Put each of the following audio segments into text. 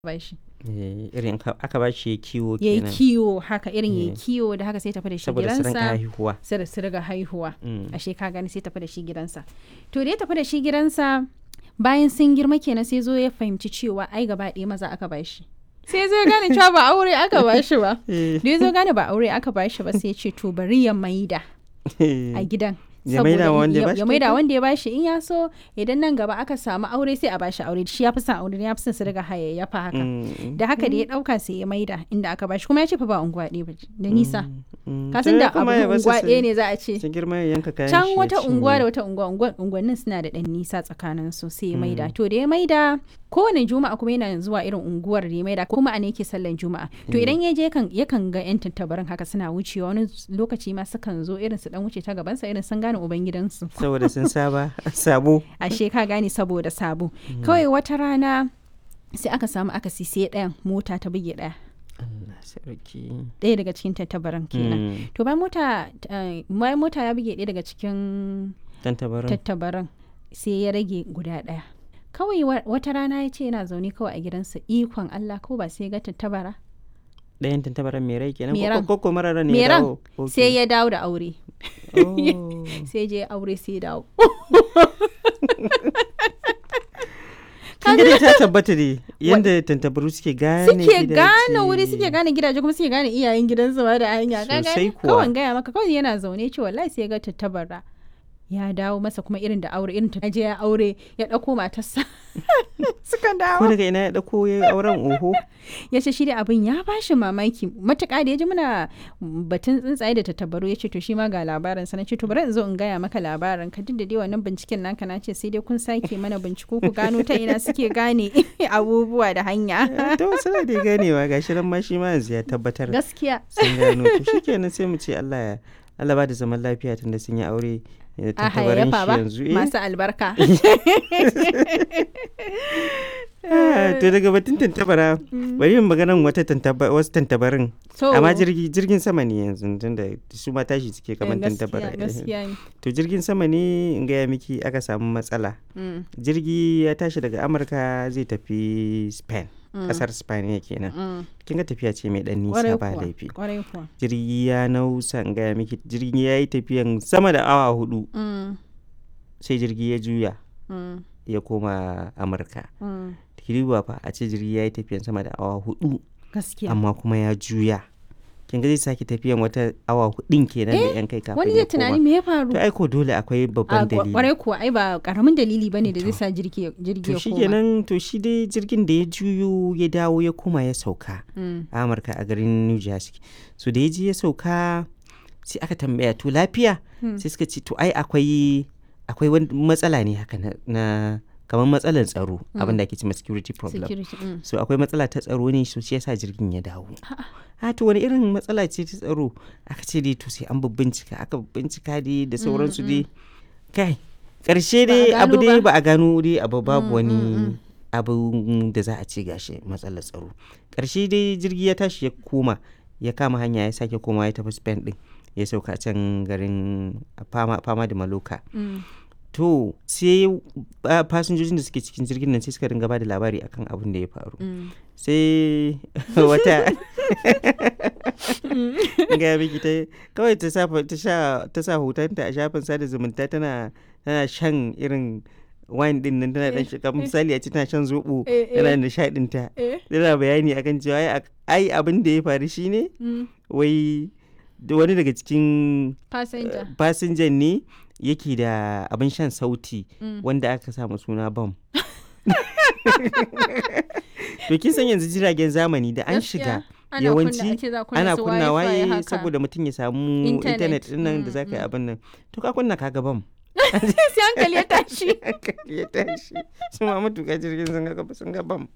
ba shi Eh, irin ka- aka ba shi kiwo ya yi kenan kiwo haka irin ya yi Eh. kiwo da haka sai tafi da shi saboda su rinka gidansa haihuwa sai da su riga haihuwa Mm. ashe ka gani sai tafi da shi gidansa to da ya tafi da shi gidansa bayan sun girma kenan sai zo ya fahimci cewa ai gaba ɗaya maza aka ba shi sai zo ya gane cewa ba aure aka ba shi ba Eh, da ya zo gane ba aure aka ba shi ba sai ya ce to bari ya maida a gidan Ya maida wa wanda ya bashi ya maida kyauta? wanda ya bashi in ya so idan nan gaba aka samu aure sai a bashi aure shi ya fi son aure ya fi son su riga hayayyafa haka Mm, da haka da ya dauka sai ya maida inda aka bashi kuma ya ce fa ba unguwa ɗaya ba da nisa mm. kasan To da ya kuma abu ya basu unguwa su- ɗaya ne za a ce su girma ya yanka kayan can shi ya wata cinye. unguwa da wata unguwa unguwa- unguwannin suna da ɗan nisa tsakanin su sai ya maida to da ya maida kowane juma'a kuma yana zuwa irin unguwar da ya maida kuma a ne yake sallan juma'a to idan ya je yakan yakan ga yan tattabarin haka suna wucewa wani lokaci ma sukan zo irin su dan wuce ta gabansa irin sun gane ubangidansu saboda sun saba sabo ashe ka gane saboda sabo kawai wata rana sai aka samu akasi sai ɗayan mota ta buge ɗaya Allah sarki ɗaya daga cikin tattabaran kenan Mm, to bayan mota eh, bayan mota ya buge ɗaya daga cikin dan tabarin tattabaran sai ya rage guda ɗaya kawai wa- wata rana ya ce yana zaune kawai a gidansa ikon Allah ko ba sai ya ga tattabara ɗayan tantabaran mai rai kenan Mai ko- ran. ko ko mara ran ne mai ya ran dawo Ok. sai ya dawo da aure Oh. sai je aure sai ya dawo kin ga dai ta tabbata ne yanda tantabaru suke gane suke gidaje. gane wuri suke gane gidaje kuma suke gane iyayen gidansu ma da hanya ka Sosai gane kuwa. kawai gaya maka kawai yana zaune ce wallahi sai ya ga tattabara ya dawo masa kuma irin da aure irin ta je ya aure ya ɗauko matarsa suka ko dawo daga ina ya dauko ya yi auren oho ya ce shi da abin ya bashi mamaki matuƙa da ya ji muna batun tsuntsaye da tattabaru ya ce to shi ma ga labarin sa na ce to bari in zo in gaya maka labarin ka duk da dai wannan binciken naka na ce sai dai kun sake mana binciko ku gano ta ina suke gane abubuwa da hanya to suna da ganewa gashi nan ma shi ma yanzu ya tabbatar gaskiya sun gano to shikenan sai mu ce Allah ya Allah ba da zaman lafiya tunda sun yi aure da a tantabarin hayayyafa shi ba yanzu eh. masu albarka Ah, to daga batun tantabara bari yin maganan wata tantaba wasu tantabarin to amma jirgi jirgin sama ne yanzu tunda su ma tashi suke kamar eh, tantabara gaskiya gaskiya ne to jirgin sama ne in gaya miki aka samu matsala Mm, jirgi ya tashi daga amurka zai tafi spain mm, kasar spain ya kenan mm. kin ga tafiya ce mai dan Kwarai nisa ba kuwa, laifi kwarai kuwa jirgi ya nausa in gaya miki jirgi ya yi tafiyan sama da awa hudu Mm, sai jirgi ya juya mm, ya koma amurka mm. kiriwa fa a ce jirgi ya yi tafiyan sama da awa hudu gaskiya amma kuma ya juya kin ga zai sake tafiyan wata awa hudun kenan da yan kai kafin wani ya zai tunani koma me ya faru to aiko dole akwai a babban dalili kwarai kuwa ai ba karamin dalili bane da zai sa jirgi jirgi to ya shi koma kenan to shi dai jirgin da ya juyo ya dawo ya koma ya sauka Mm, a amurka a garin new jersey so da ya je ya sauka sai aka tambaya to lafiya Hmm. sai suka ce to ai akwai akwai wani matsala ne haka na, na kamar matsalar tsaro abin da ake cewa security problem security mm. so akwai matsala ta tsaro ne so shi yasa jirgin ya dawo a to wani irin matsala ce ta tsaro aka ce dai to sai an bincika aka bincika dai da sauransu dai kai karshe Ba a dai abu gano dai ba. ba a gano dai abu babu Mm, wani mm, mm. abu da za a ce gashi matsalar tsaro karshe dai jirgi ya tashi ya koma ya kama hanya ya sake koma ya tafi spain din ya sauka can garin fama, fama da maloka Mm. to sai ah, fasinjojin da suke cikin jirgin nan sai suka ringa ba da labari akan abin da ya faru Mm. sai wata ga miki ta kawai ta sa ta sha ta sa hotonta a shafin sada zumunta tana tana shan irin wine din nan tana dan shiga misali a ce tana shan zobo Eh, eh. tana nishadin ta Eh. tana bayani akan cewa ai ak- ai abin da ya faru shine Mm. wai da wani daga cikin passenger fasinjan ne yake da abin shan sauti Mm. wanda aka samu suna bam to kin san yanzu jiragen zamani da an shiga Gaskiya, ana kunna- yawanci ake za kunna ana su kunna wifi waye haka. saboda mutum ya samu Internet. intanet din nan da Mm, za ka yi mm. abin nan to ka kunna kaga bam sai hankali ya tashi hankali ya tashi su ma matuƙa jirgin sun ga sun ga bam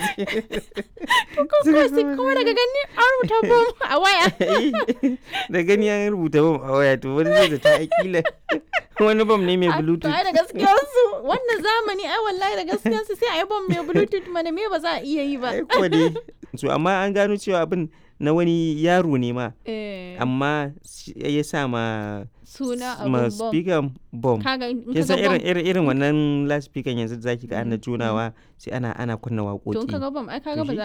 kuma sai kuma daga gani an rubuta bom a waya da gani an rubuta bam a waya to wani zai da ta akila wani bam ne mai A- to bluetooth ai da gaskiyar su wannan zamani ai wallahi da gaskiyar su sai a yi bom mai bluetooth mana me ba za a iya yi ba ai kuwa dai so amma an gano cewa abin na wani yaro ne ma Eh, amma shi- ya sa ma suna ma abun bom speaker bom kaga in kin kaga san irin bom irin irin wannan loudspeaker yanzu da zaki ga ana Mm, junawa sai ana ana kunna to in waƙoƙi kaga bom ai kaga To ba shi za